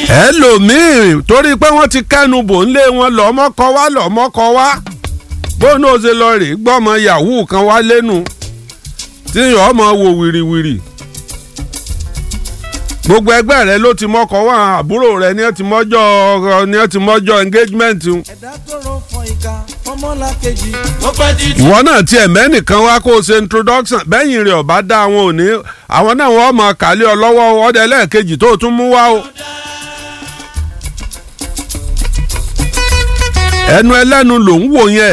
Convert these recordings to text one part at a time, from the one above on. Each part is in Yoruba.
ẹlòmíì torí pé wọ́n ti kẹ́nu bò ń lé wọn lọ́mọ́kọ wá lọ́mọ́kọ wá bóun ó ṣe lọ rè gbọ́mọ yahoo kan wá lẹ́nu tí yàn ọmọ wò wìrìwìrì gbogbo ẹgbẹ́ rẹ ló ti mọ́kọ wá àbúrò rẹ ní ẹ ti mọ́jọ́ ní ẹ ti mọ́jọ́ engagement ẹ̀dá tó rọ fọ ìka fọmọ́lá kejì. ó pẹ́ títí. ìwọ náà tiẹ̀ mẹ́nìkan wá kó o ṣe introduction bẹ́yìn rẹ̀ ọ̀bá dá àwọn òní àwọn náà wọ́n mọ̀ kálí ọ lọ́wọ́ ọdẹ lẹ́ẹ̀kejì tó o tún mú wá o. ẹnu ẹlẹ́nu ló ń wò yẹn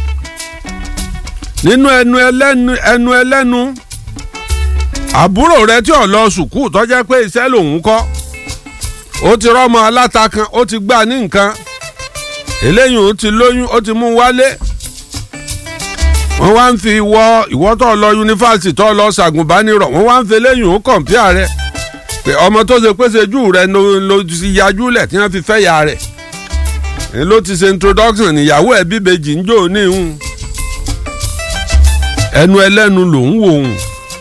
nínú ẹnu ẹlẹ́nu ẹnu ẹlẹ́nu àbúrò rẹ tí ò lọ sùkúù tó jẹ́ pé iṣẹ́ lòun kọ́ ó ti rọ́mọ aláta kan ó ti gbà ní nǹkan eléyìí ó ti lóyún ó ti mú wálé wọ́n wá ń fi ìwọ ìwọ tó lọ yunifásitì tó lọ ṣàgùnbánirọ̀ wọ́n wá ń fi eléyìí ó kọ̀ǹpíà rẹ pé ọmọ tó ṣe pèsè jù rẹ ló ló ti yajú lẹ̀ tí wọ́n fi fẹ́ ya rẹ̀ èyí ló ti ṣe introduction níyàwó ẹ̀ bíbejì ń jò níhùn ẹnu ẹlẹ́nu ló ń wò hùn.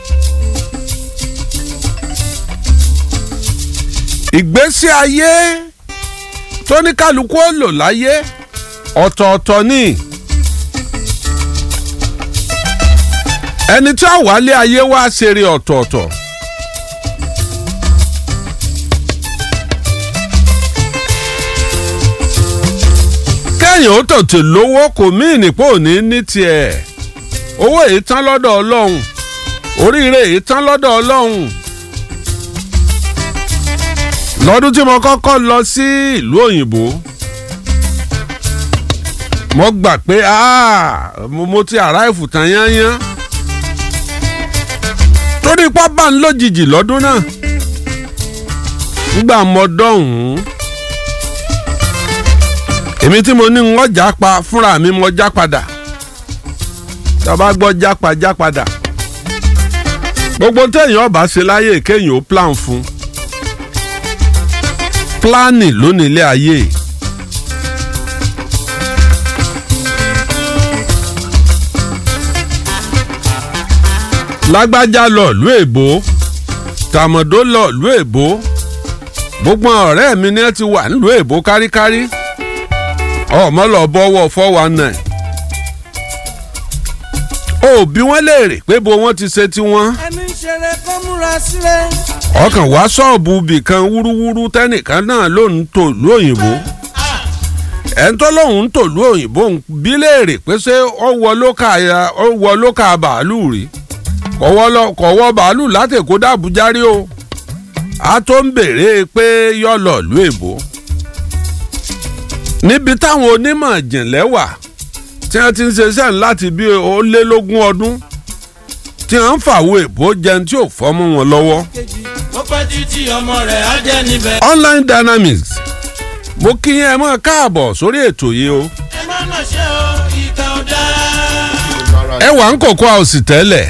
ìgbésí ayé tó ní kálukú ó lò láyé ọ̀tọ̀ọ̀tọ̀ ni ẹni tí ó wálé ayé wá ṣeré ọ̀tọ̀ọ̀tọ̀ kẹ́yìn ó tètè lówó kò mí ìnìpò ní ní tiẹ̀ owó èyí tán lọ́dọ̀ ọlọ́run oríire èyí tán lọ́dọ̀ ọlọ́run lọ́dún tí mo kọ́kọ́ lọ sí ìlú òyìnbó mo gbà pé mo ti àráìfù tán yányán torí pápá ń lójijì lọ́dún náà nígbà mo dọ̀hún èmi tí mo ní ń ọjà pa fúnra mi mo já padà tá a bá gbọ́ jápa já padà gbogbo téèyàn ọba ṣe láyè kéèyàn ó plan fún un pílánì lónìí ilé ayé. lágbájá lọ ìlú èbó tàmọ̀dó lọ ìlú èbó gbogbo ọ̀rẹ́ mi ni ẹ ti wà nílùú èbó káríkárí ọmọ lọ bọ́wọ́ four one nine ó bí wọ́n léèrè pé bo wọ́n ti ṣe tiwọn ẹni ń ṣeré kó múra sílẹ̀. ọkàn wá ṣọ́ọ̀bù bìkan wúrúwúrú tẹ́nìkan náà ló ń tò lú òyìnbó ẹni tó lóun ń tò lú òyìnbó ń bí léèrè pé ṣé ó wọ lókà ya ó wọ lókà bàálù rí kò wọ bàálù látẹ̀kọ́ dàbújá rí o a tó ń béèrè pé yọ lọ lú èbó níbi táwọn onímọ̀ ìjìnlẹ̀ wà tí wọ́n ti ń ṣiṣẹ́ láti bí ó lé lógún ọdún tí wọ́n ń fàwọ̀ èbó jẹun tí ò fọ́mú wọn lọ́wọ́. kejì. ó pẹ́ títí ọmọ rẹ̀ á jẹ́ níbẹ̀. online dynamics mo kí yín ẹ mọ́ káàbọ̀ sórí ètò yìí o. ẹ má mà ṣe o ìka ò dáa. ẹ wà ń kókó àwòsì tẹ́lẹ̀.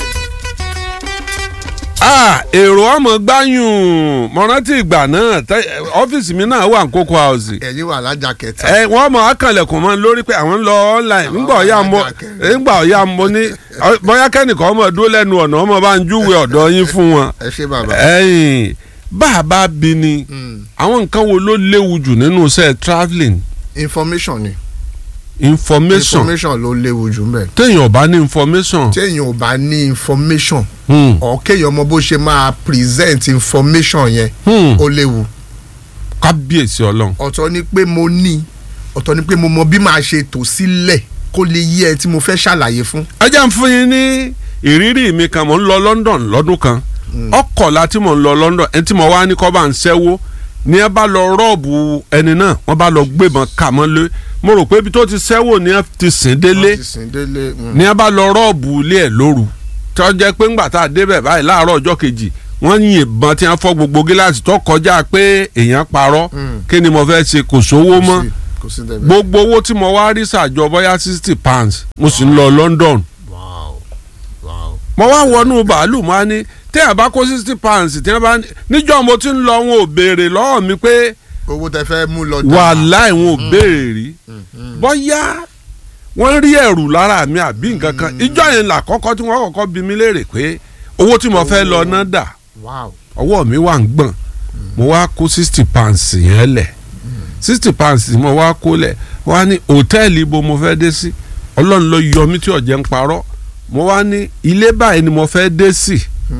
ah èrò ọmọ gbáyùn mo rántí ìgbà náà tẹ- ọ́fíìsì mi náà wà ń kókó àwòsì. ẹ̀yin wà lájà kẹta. ẹ wọ́n mọ̀ akànlẹ̀kùn mọ́ lórí pé àwọn ń lọ online ńgbà ọ̀yà mo ńgbà ọ̀yà mo ní ọ- bóyá kẹ́nìkan ọmọ dúró lẹ́nu ọ̀nà ọmọ bá ń júwe ọ̀dọ̀ yín fún wọn. ẹ ṣe bàbá. ẹ̀yìn bá a bá bí ni àwọn nǹkan wo ló léwu jù nínú iṣẹ́ travelling information ni information information ló léwu jù mbẹ. téèyàn ò bá ní information. téèyàn ò bá ní information Hmm. ọ̀ kéèyàn mọ bó ṣe máa present information yẹn Hmm. ó léwu. kábíyèsí ọlọ́run. ọ̀tọ̀ ni pé mo ní ọ̀tọ̀ ni pé mo mọ bí màá ṣe tò sílẹ̀ kó lè yí ẹ tí mo fẹ́ ṣàlàyé fún. ẹ jẹ́ ń fún yín ní ìrírí mi kan mò ń lọ London lọ́dún kan ọkọ̀la tí mò ń lọ London ẹni tí mo wá ní kọ́ bá ń ṣẹ́wó ní ẹ bá lọ rọ́ọ̀bù ẹni náà wọ́n bá lọ gbébọn kà mọ́ lé mo rò pé ibi tó ti ṣẹ́wó ni ẹ ti sìn délé wọ́n ti sìn délé. mm. ní ẹ bá lọ rọ́ọ̀bù ilé ẹ̀ lóru tí wọ́n jẹ́ pé ńgbà tá a débẹ̀ báyìí láàárọ̀ ọjọ́ kejì wọ́n yìnbọn tí wọ́n fọ́ gbogbo gíláàsì tó kọjá pé èèyàn parọ́ Mm. kí ni mo fẹ́ ṣe kò sówó mọ́ Kò sí- kò sí débẹ̀. gbogbo owó tí mo wá rí ṣàjọ bóyá sixty pounds mo sì ń lọ London wow wow. mo wá wọnú bàálù mo á ní tí ẹ bá kó sixty pounds tí ẹ bá níjọ́ mo ti ń lọ wọn ò béèrè lọ́wọ́ mi pé owó tẹ fẹ́ mú lọ. wàláì wọn ò béèrè rí bóyá wọ́n rí ẹ̀rù lára mi àbí nǹkan kan ìjọ yẹn là kọ́kọ́ tí wọ́n kọ́kọ́ bi mí léèrè pé owó tí mo fẹ́ lọ ná dà wow ọwọ́ mi wà ń gbọ̀n mo wá kó sixty pounds yẹn lẹ̀ sixty pounds mo wá kó lẹ̀ wá ní hòtẹ́ẹ̀lì ibo mo fẹ́ dé sí ọlọ́run ló yọ mí tí ọ̀jẹ̀ ń parọ́ mo wá ní ilé báyìí ni mo fẹ́ dé sí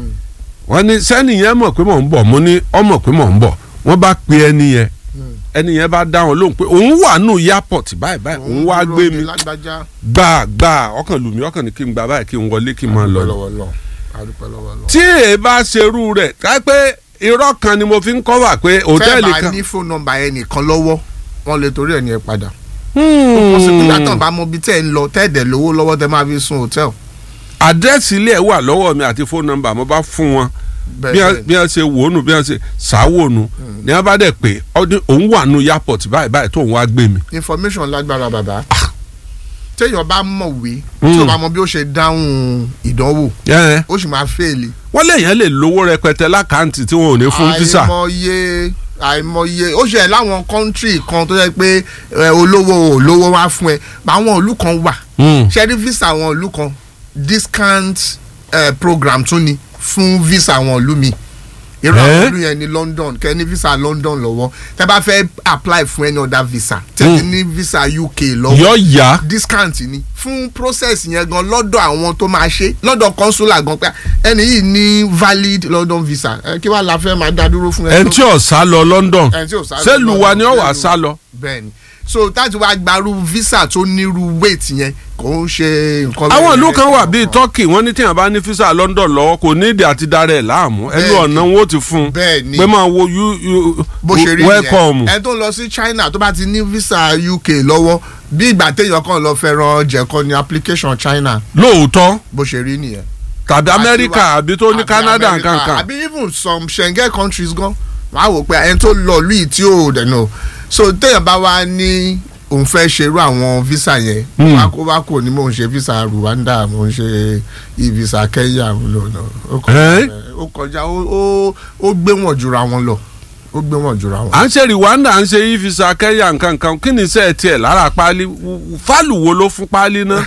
wọ́n ní sẹ́ni yẹn mọ̀ pé mò ń bọ̀ mo ní ọ mọ̀ pé mò ń bọ̀ wọ́n bá pe ẹni yẹn ẹni yẹn bá dá wọn lóhùn pé òun wà nù airport báyìí báyìí òun wá gbé mi lágbájá gbà gbà ọkàn lù mí ọkàn ní kí n gbà báyìí kí n wọlé kí n máa lọ ni lọ́wọ́ lọ adúpẹ́ lọ́wọ́ lọ. tí èè bá ṣerú rẹ̀ ká pé irọ́ kan ni mo fi ń kọ́wà pé hòtẹ́ẹ̀lì tẹ́ bá kan. ní fóònù nọ́mbà ẹnìkan lọ́wọ́ wọ́n lè torí ẹ̀ ní ẹ padà. wọ́n sì nígbà tán bá mọ ibi tẹ́ ẹ ń lọ tẹ́ ẹ̀ dẹ̀ lówó lọ́wọ́ tẹ́ máa fi sun hòtẹ́ẹ̀lì. àdírẹ́sì ilé ẹ̀ wà lọ́wọ́ mi àti fóònù nọ́mbà mo bá fún wọn bí bẹ́ẹ̀ wọ́n- bí wọ́n ṣe wò ó nù bí wọ́n ṣe ṣàwò nù ni wọ́n bá dẹ̀ pé ọdún òun wà nù airport báyìí báyìí tó òun wá gbé mi. information lágbára bàbá. téèyàn bá mọ̀wé tí o bá mọ bí ó ṣe dáhùn ìdánwò Ẹ́, ó sì máa fẹ́ẹ̀lì. wọ́n léèyàn lè lówó rẹpẹtẹ lákàntì tí wọn ò ní fún físà. àìmọye àìmọye ó ṣe láwọn kọ́ńtírì kan tó yẹ pé ẹ, olówó olówó wá fún ẹ àwọn ìlú kan wà Hmm. ṣe rí visa àwọn ìlú kan discount eh, program tún ni fún visa àwọn ìlú mi irú àwọn Eh? ìlú yẹn ní London kẹ́ ní visa London lọ́wọ́ tẹ́ bá fẹ́ apply fún any other visa tẹ́ ní visa UK lọ́wọ́ yọ ya discount ni fún process yẹn gan lọ́dọ̀ àwọn tó máa ṣe lọ́dọ̀ consular gan pé ẹni yìí ní valid London visa ẹ kí wàá la fẹ́ máa dá dúró fún ẹ. ẹni tí ò sá lọ London ẹni tí ò sá lọ sẹ́lù wa ni ó wà London, sá lọ. bẹ́ẹ̀ni so táti wá gbarú visa tó nírú weight yẹn kò ń ṣe nǹkan. àwọn bẹ́ẹ̀ ìlú yẹn. kan wà bíi Turkey wọ́n ní tíyàn bá ní físà London lọ́wọ́ kò ní ìdí àti darẹ̀ láàmú ẹnu Bẹ́ẹ̀ni. ọ̀nà wọn ó ti fún un bẹ́ẹ̀ni pé máa wo you you bó ṣe rí welcome. nìyẹn ẹni tó ń lọ sí China tó bá ti ní visa UK lọ́wọ́ bí ìgbà téèyàn kan lọ fẹ́ràn jẹ̀kọ́ ní application China lóòótọ́ bó ṣe rí nìyẹn. tàbí Amẹ́ríkà àbí tó ní àbí Canada America, nkankan. àbí even some Schengen countries gan wọ́n á wò pé ẹni tó lọ lùí tí ò dẹ̀nà so téèyàn bá wá ní òun fẹ́ ṣerú àwọn visa yẹn Hmm. wá kó wá kò ní mò ń ṣe visa Rwanda mò ń ṣe e-visa Kenya lọ́nà ó Eh? kọjá ó kọjá ó- ó ó gbé wọn jura wọn lọ ó gbé wọn jura wọn. à ń ṣe Rwanda à ń ṣe e-visa Kenya nkankan kí ni iṣẹ́ tiẹ̀ lára páálí fálù wo ló fún páálí náà.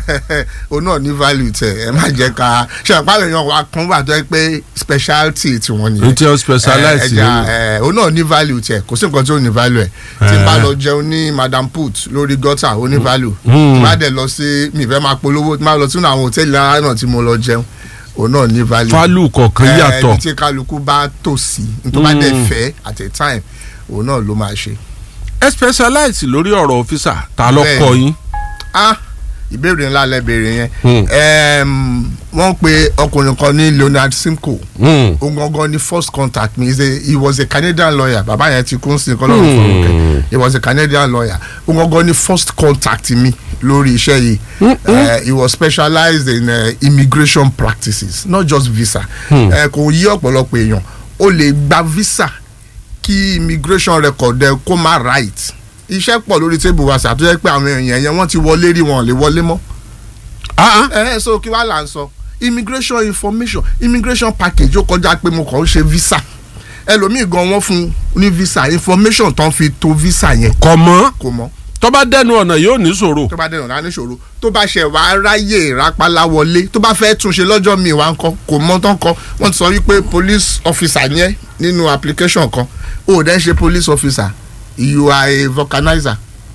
o náà ní value tẹ ẹ má jẹ ká ṣe àpárẹ̀ yan wa kan wà tó yẹ pé speciality tiwọn nìyẹn n tí ó specialize ẹ, ẹja nínú. ẹ, o náà ní value tẹ kò sí nǹkan tí ó ní value ẹ tí n bá lọ jẹun ní madam put lórí gọ́tà ó ní value tí n bá dẹ̀ lọ sí mi fẹ́ máa polówó tí n bá lọ sínú àwọn hòtẹ́ẹ̀lì ara náà tí mo lọ jẹun o náà ní value fálù kọ̀ọ̀kan Ẹ, yàtọ̀. ibi tí kálukú bá tò sí n tó bá dẹ̀ fẹ́ at a time òun náà ló máa ṣe. ẹ specialize lórí ọ̀rọ̀ ọ́fíìsà ta ló Bẹ́ẹ̀ni. kọ́ yín. ah ìbéèrè ńlá lẹ́bẹ̀rẹ̀ yẹn Hmm. Em, wọ́n pe ọkùnrin kan ní Leonard Simcoe Hmm. òun gangan ni first contact me He's a- he was a Canadian lawyer bàbá yẹn ti kún sí kọ́lọ́run fún un he was a Canadian lawyer òun gangan ni first contact mi lórí iṣẹ́ yìí Eh, he was specialized in uh, immigration practices not just visa Eh, kò yí ọ̀pọ̀lọpọ̀ èèyàn ó lè gba visa kí immigration record ẹ kó má right iṣẹ́ pọ̀ lórí tébù wa ṣàtúnṣe pé àwọn èèyàn yẹn wọ́n ti wọlé rí wọn ò lè wọlé mọ́ Ah, ah. ẹ ẹ so kí wàá là ń sọ immigration information immigration package ó kọjá pé mo kàn ń ṣe visa ẹlòmíì gan wọ́n fún un ní visa information tán fi to visa yẹn kọ̀ mọ́ kò mọ̀ tó bá dẹnu ọ̀nà yóò ní ṣòro. tó bá dẹ̀nà náà níṣòro tó bá ṣe wàá ráyè rápálá wọlé tó bá fẹ́ túnṣe lọ́jọ́ míì wá ń kọ́ kò mọ̀ tán kọ́ wọ́n ti sọ wípé police officer yẹn nínú application kan ó dẹ́ ṣe police officer you are a vulcanizer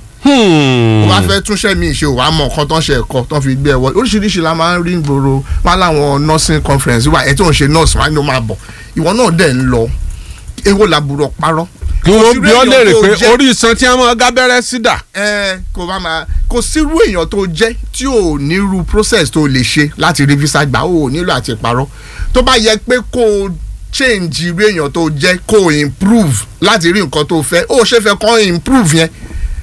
Hmm. tó bá fẹ́ túnṣe mi ṣe wàá mọ̀ nǹkan tó ń ṣe ẹ̀kọ́ tó ń fi gbé ẹ wọ oríṣiríṣi la máa ń rí gbòòrò wọn láwọn nursing conference wà ẹ tó ń ṣe nurse wà ní o máa bọ̀ ìwọ náà dẹ̀ ń lọ èwo làbúrò parọ́. kí wọ́n bí ọ Kò sí léèrè èèyàn pé tó jẹ́- orí iṣan tí wọ́n máa gábẹ́rẹ́ sí dà. ẹ kò bá máa kò sírú èèyàn tó jẹ́ tí ò nírú process tó lè ṣe láti rí visa gbà ó nílò àti parọ́ tó bá yẹ pé kó o change irú èèyàn tó jẹ́ kó o improve láti rí nǹkan tó fẹ́ ó ṣe fẹ́ kọ́ improve yẹn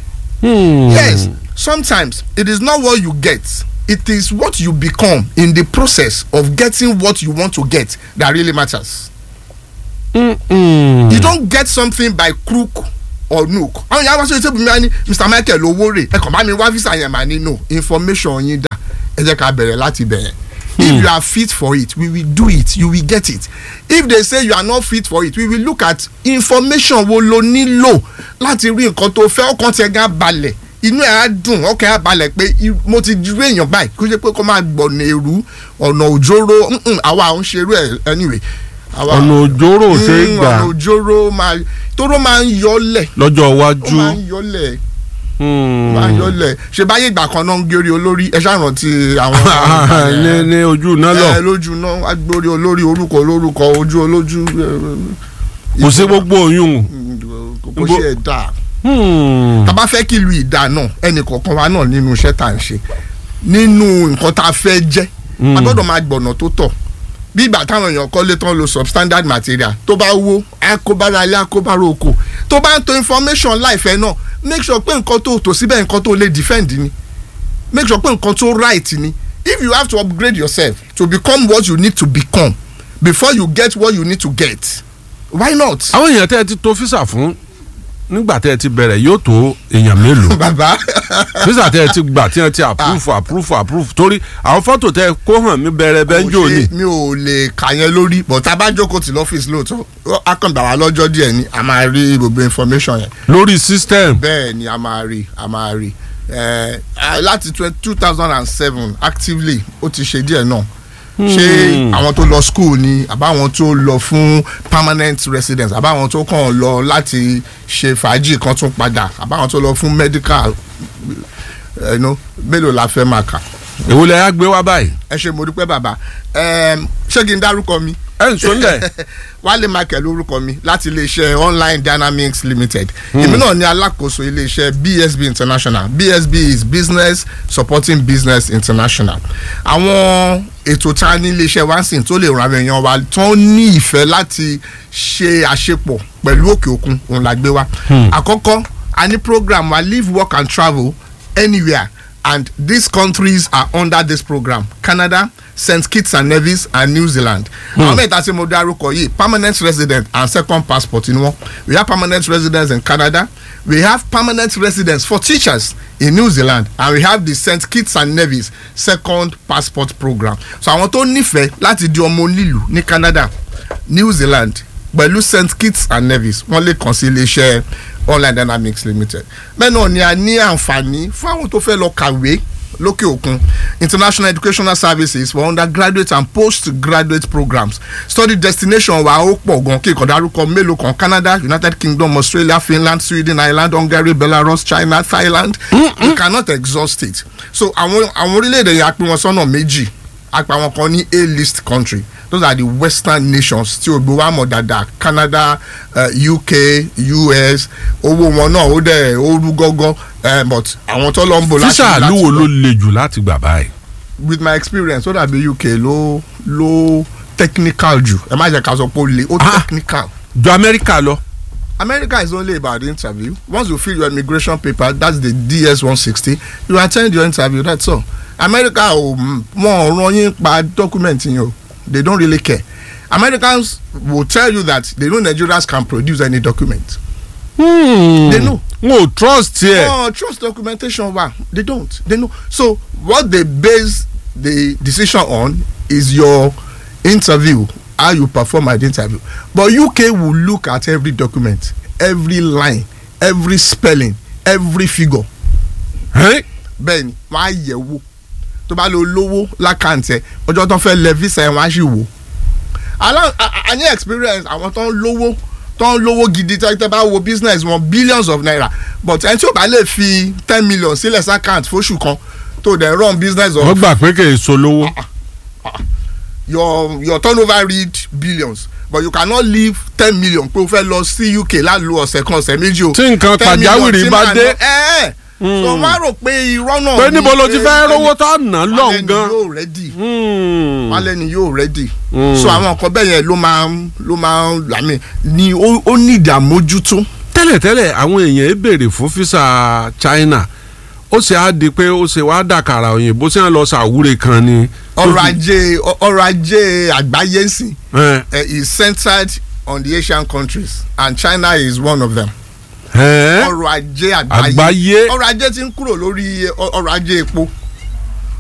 Yes, sometimes it is not what you get. It is what you become in the process of getting what you want to get that really matters. Hmm. You don't get something by crook or nook. àwọn yàrá wá sí ìtẹ́bù mi á ní Mr Michael owó rè ẹ kàn bá mi wá visa yẹn mà ní no information yín dá ẹ jẹ́ ká bẹ̀rẹ̀ láti bẹ̀rẹ̀. If you are fit for it, we will do it, you will get it. If they say you are not fit for it, we will look at information wo lo nílò láti rí nǹkan tó fẹ́ ọkàn tẹ̀ gán balẹ̀ inú ẹ̀ á dùn ọkàn ẹ̀ á balẹ̀ pé i- mo ti ju èèyàn báyìí kó jẹ́ pé kó máa gbọ̀nà èrú ọ̀nà òjòrò mm-mm, àwa à ń ṣerú ẹ̀ anyway Àwa- ọ̀nà òjòrò ṣe é Mm, gbà ọ̀nà òjòrò máa tóró máa ń yọlẹ̀ lọ́jọ́ ó iwájú. máa ń yọlẹ̀ Hmm. máa ń yọlẹ̀ ṣe báyé ìgbà kan náà ń gérí olórí ẹ ṣàrántí àwọn ní ní ojú iná lọ ẹ lójú náà wá gbórí olórí orúkọ olórúkọ ojú olójú kò sí gbogbo oyún. kò ṣe ẹ̀ dáa Hmm. tá a bá fẹ́ kí ìlú ìdá náà ẹnì kọ̀ọ̀kan wa náà nínú iṣẹ́ tá à ń ṣe nínú nǹkan tá a fẹ́ jẹ́ a gbọ́dọ̀ máa gbọ̀nà tó tọ́ bí ìgbà táwọn èèyàn kọ́lé tán lo substandard material tó bá wó akóbára ilé akóbára oko tó bá ń to information láìfẹ́ náà make sure pé nǹkan tó tò síbẹ̀ nǹkan tó lè defend ni make sure pé nǹkan tó right ni if you have to upgrade yourself to become what you need to become before you get what you need to get why not. àwọn èèyàn tẹ́ ẹ ti to físà fún nígbà tẹ́ ẹ ti bẹ̀rẹ̀ yóò tó èèyàn mélòó bàbá físà tẹ́ ẹ ti gbà tí ẹ ti approve approve approve torí àwọn fọ́tò tẹ́ ẹ kó hàn mí bẹ̀rẹ̀ bẹ́ńjò Kò ni. ṣe- mi ò lè kà yẹn lórí but tá a bá jókòó tí lọ́fíìsì lóòótọ́ ó- á kàn gbà wá lọ́jọ́ díẹ̀ ni a máa rí gbogbo information yẹn lórí system. bẹ́ẹ̀ ni a máa rí a máa rí Eh, ah, láti two thousand and seven actively ó ti ṣe díẹ̀ náà ṣé àwọn tó lọ school ni àbáwọn tó lọ fún permanent residence àbáwọn tó kàn lọ láti ṣe fàájì kan tún padà àbáwọn tó lọ fún medical eh, you know, mélòó la fẹ́ máa kà èwo lẹ á gbé wá báyìí. ẹ ṣe mo dúpẹ́ bàbá Em, ṣé kí n dárúkọ mi ẹ ń sọ nílẹ̀. wálé michael lórúkọ mi láti iléeṣẹ́ online dynamics limited èmi náà ní alákòóso iléeṣẹ́ bsb international bsb is business supporting business international àwọn ètò tá a ní iléeṣẹ́ wa ń sìn tó lè ran àwọn èèyàn wa tó ní ìfẹ́ láti ṣe àṣepọ̀ pẹ̀lú òkè òkun òun la gbé wa àkọ́kọ́ a ní program wa live work and travel anywhere and these countries are under this program canada st kitts and nevis and new zealand. àwọn mẹ́ta tí mo dárúkọ yìí permanent resident and second passport ni wọ́n we have permanent residents in canada we have permanent residents for teachers in new zealand and we have the st kitts and nevis second passport program so àwọn tó nífẹ̀ẹ́ láti di ọmọ onílù ní canada new zealand pẹ̀lú st kitts and nevis wọ́n lè kàn sí iléeṣẹ́ online dynamics limited bẹ́ẹ̀ náà ni a ní àǹfààní fún àwọn tó fẹ́ lọ kàwé lókè òkun international educational services for undergraduate and postgraduate programs study destination wa ó pọ̀ gan kí ìkọ̀ dárúkọ mélòó kan canada united kingdom australia finland sweden ireland hungary belarus china thailand we cannot exhaust it so àwọn àwọn orílẹ̀-èdè yẹn a pín wọn sọ́nà méjì a pín àwọn kan ní a list country those are the western nations tí o gbé wa mọ̀ dáadáa canada uh, uk us owó wọn náà ó dẹ̀ ó rú gọ́gọ́ uh, but àwọn tó lọ ń bò láti físà láti àlúwo lọ- ló le jù láti gbà báyìí. with my experience ó dàbí uk ló ló technical jù ẹ má jẹ́ ká sọ pé ó le ó Ah. technical. ju amẹ́ríkà lọ. America is only about the interview. Once you fill your immigration paper, that's the DS one sixty. You attend your interview. That's all. America ò wọn ò ràn yín pa document yín o. They don't really care. Americans will tell you that they know Nigerians can produce any document. They know. n ò trust yẹ. Oh, trust documentation wa. They don't. They know. So what they base the decision on is your interview, how you perform at the interview. But UK will look at every document, every line, every spelling, every figure. Ẹ́n? Bẹ́ẹ̀ni, wọ́n á yẹ̀ wò. Tó bá lo lówó lákàntẹ̀, ọjọ́ tó ń fẹ́ lẹ visa ẹ̀ wọ́n á sì wò. Alá- a- a- a ní experience àwọn tó ń lówó tó ń lówó gidi tó tẹ́ bá wo business wọn billions of naira but ẹni tí ó bá lè fi ten million sílẹ̀ sákàǹtì fóṣù kan tó dẹ̀ run business wọ́n of gbà pé kì í solówó. your your turnover read billions but you cannot leave ten million pé o fẹ́ lọ sí UK lálu ọ̀sẹ̀ kan ọ̀sẹ̀ méjì o. Tí nǹkan 10 million pàjáwìrì tí bá màá dé. ná- ẹ ẹ so wọ́n á rò pé irọ́ náà pé ni níbo ló ti pé fẹ́ ẹni- rówó tó ná lọ́hùn alẹ́ ni gan. yóò rẹ́dì Hmm. alẹ́ ni yóò rẹ́dì Mm. so àwọn nǹkan bẹ́ẹ̀ yẹn ló máa ń ló máa ń làmì ni ó ó ní ìdààmójútó. tẹ́lẹ̀tẹ́lẹ̀ àwọn èèyàn ẹ béèrè fún físà China ó ṣe á di pé ó ṣe wá dàkàrà òyìnbó tí wọ́n lọ sàwúre kan ni. ọrọ̀ ajé ọrọ̀ ajé àgbáyé sìn Ẹ́n, uh, is centered on the Asian countries and China is one of them. ẹ́n, ọrọ̀ ajé àgbáyé Àgbáyé. ọrọ̀ ajé ti ń kúrò lórí ọ- ọrọ̀ ajé epo